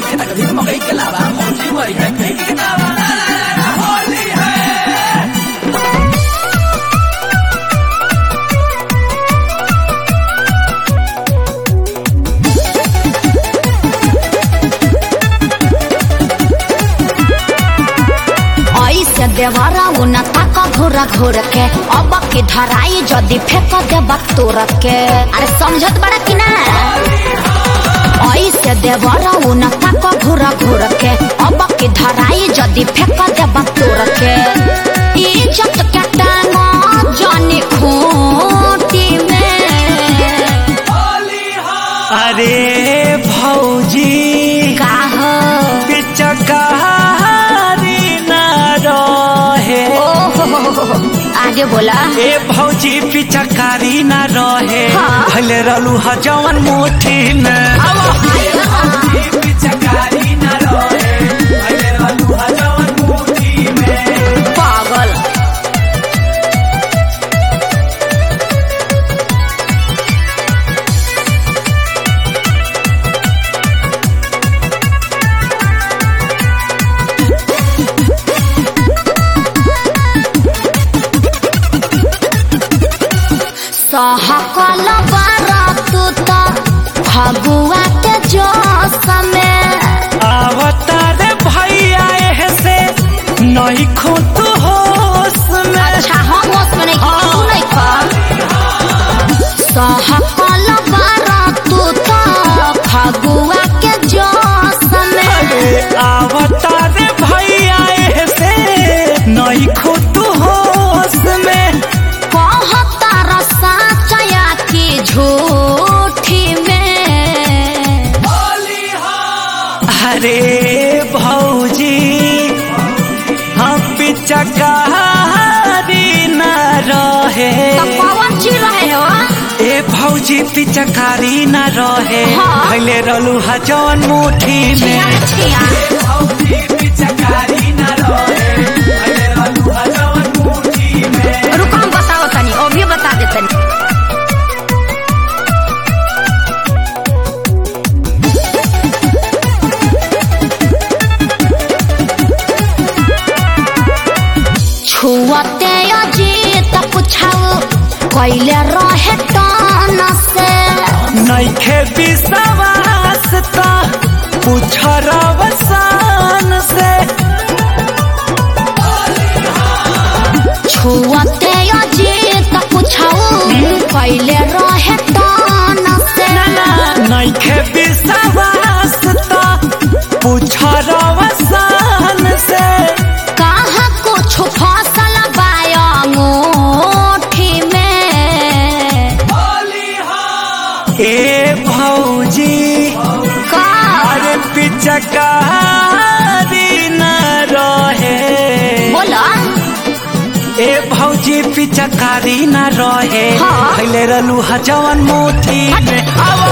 के तक भी मकई के लावा होली हुई है फेंक के दावा ला ला ला ला, होली है ऐसे देवरा उन तक घोर घोर के अब की धराई जदि फेंक देब तोर के अरे समझत बड़ा कि ना ऐसे देवरा उन तक घोर घोर के अब की धराई जदि फेंक देब तोर के इज्जत के टांग जानी खूंटी में अरे भौजी का हो पिचकारी न रहे ओहो आगे बोला ए भौजी पिचकारी न रहे हाँ। भले रहलू ह जवन मुट्ठी में पिचकारी न रहे भले रहलू ह जवन मुट्ठी में पागल सहकल बारात त फगुआ के जोश में अवतार भैया एह से नहीं खो तू होश में अच्छा हम होश में नहीं तू नहीं खा सहकल बारात त फगुआ के जोश में अवतार भैया एह से नहीं खो तू होश में कहता रसा चया की झूठी में अरे भौजी हम पिचकारी न रहे तो कौन चीज रहे हो ए भौजी पिचकारी न रहे हाँ। भले रहलू ह जवन मुट्ठी छिया में छिया भौजी पिचकारी न रहे भले रहलू ह जवन मुट्ठी में रुको हम बताओ तनी ओ भी बता दे तनी छुअते अजीत पुछाओ कैले रहे टन से नैखे विश्वास त पूछ रवसान से छुअते अजीत पुछाओ कैले रहे टन से नैखे विश्वास त पूछ रवसान से कहाँ कुछ फसल बायोठी में ए भौजी का अरे पिचकारी न रहे बोला ए भौजी पिचकारी न रहे हाँ। भैले रहलू ह जवन मुट्ठी में